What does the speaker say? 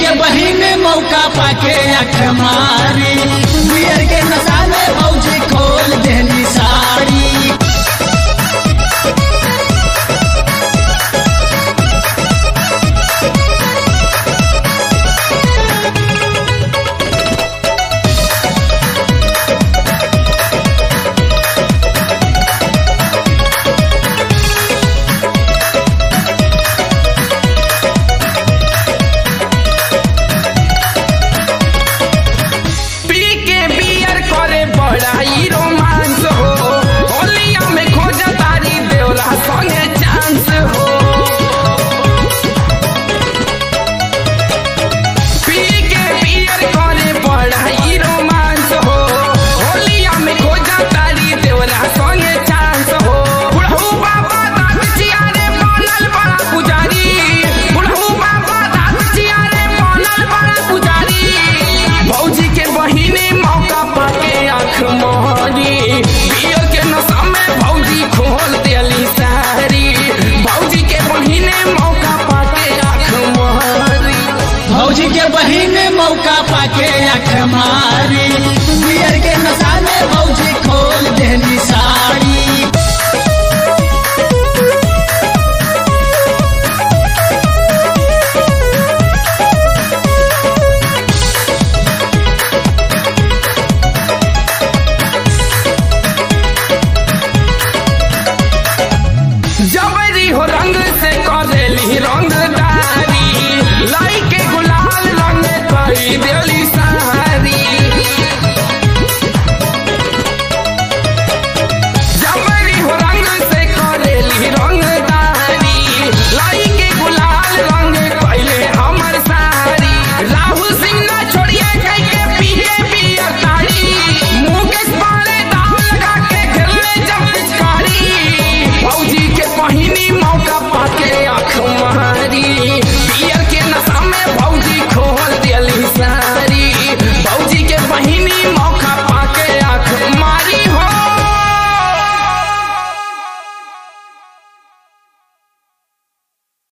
के बहिन मौका पाके अख मारी बियर के नशा में भौजी खोल देली साड़ी पी के बियर करे बड़ाई रोमांस हो होलिया में खोज तारी देवला संगे चांस हो पी के बियर करे बड़ाई रोमांस हो होलिया में खोज तारी देवला संगे चांस हो बुढ़ऊ बाबा दाद चियारे बनल बड़ा पुजारी बुढ़ऊ बाबा दाद चियारे बनल बड़ा पुजारी भौजी के बहिने मौका पाके आँख मोहरी पियो के नशा में भौजी खोल देली सारी भौजी के बहिने मौका पाके आँख मोहरी भौजी के बहिन मौका पाके अख मारी